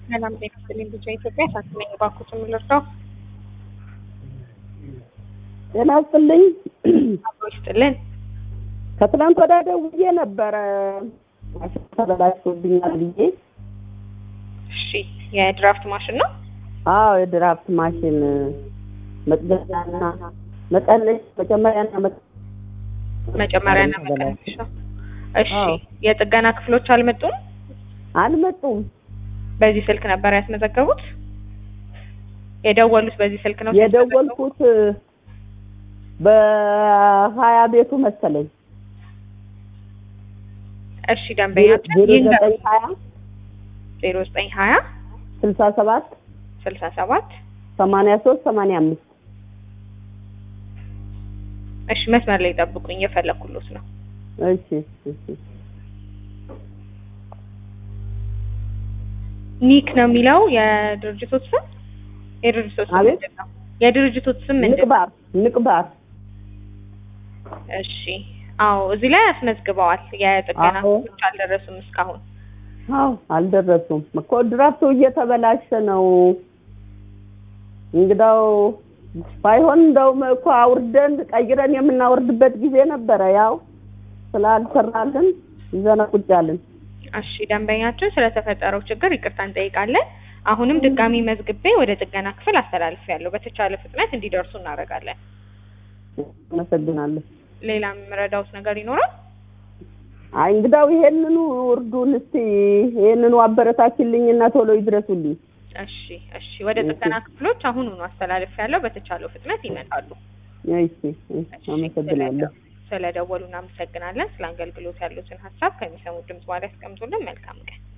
ሰላም ጤና ይስጥልኝ። ልጇ ኢትዮጵያ ሳትመኝ ባኩት የምልርዳው ጤና ይስጥልኝ። አብሮ ይስጥልን። ከትናንት ወዲያ ደውዬ ነበረ ማሽን ተበላሽቶብኛል ብዬ። እሺ የድራፍት ማሽን ነው። አዎ የድራፍት ማሽን መቅደኛና መቀነሽ መጨመሪያና መ- መጨመሪያና ተበላሽ። መቀነሻ። እሺ አዎ። የጥገና ክፍሎች አልመጡም። አልመጡም። በዚህ ስልክ ነበር ያስመዘገቡት። የደወሉት በዚህ ስልክ ነው ሲያስመዘግቡ? የደወልኩት በሀያ ቤቱ መሰለኝ እሺ ደንበኛችን ዜሮ ይንገሩ። ዘጠኝ ሀያ ዜሮ ዘጠኝ ሀያ ስልሳ ሰባት ስልሳ ሰባት ሰማንያ ሶስት ሰማንያ አምስት እሺ መስመር ላይ ጠብቁኝ፣ እየፈለኩሎት ነው። እሺ እሺ ኒክ ነው የሚለው የድርጅቶት ስም። የድርጅቶት ስም አቤት? ምንድን ነው? የድርጅቶት ስም ምንድን ነው? ንቅባር ንቅባር እሺ አዎ እዚህ ላይ አስመዝግበዋል። የጥገና አዎ። ክፍሎች አልደረሱም እስካሁን። አዎ አልደረሱም እኮ ድራፍቱ እየተበላሸ ነው። እንግዳው ባይሆን እንደውም እኮ አውርደን ቀይረን የምናወርድበት ጊዜ ነበረ። ያው ስላልሰራልን ይዘን ቁጭ አልን። እሺ ደንበኛችን ስለተፈጠረው ችግር ይቅርታ እንጠይቃለን። አሁንም ድጋሚ መዝግቤ ወደ ጥገና ክፍል አስተላልፌያለሁ። በተቻለ ፍጥነት እንዲደርሱ እናደርጋለን። አመሰግናለሁ። ሌላ የምረዳውት ነገር ይኖራል? አይ እንግዳው ይሄንኑ እርዱን እስቲ ይሄንኑ አበረታችልኝና ቶሎ ይድረሱልኝ። እሺ እሺ ወደ ጥገና ክፍሎች አሁኑኑ አስተላልፌያለሁ። በተቻለው ፍጥነት ይመጣሉ። እሺ እሺ፣ አመሰግናለሁ። ስለደወሉ እናመሰግናለን። ስለ አገልግሎት ያሉትን ሀሳብ ከሚሰሙት ድምጽ በኋላ ያስቀምጡልን። መልካም ቀን።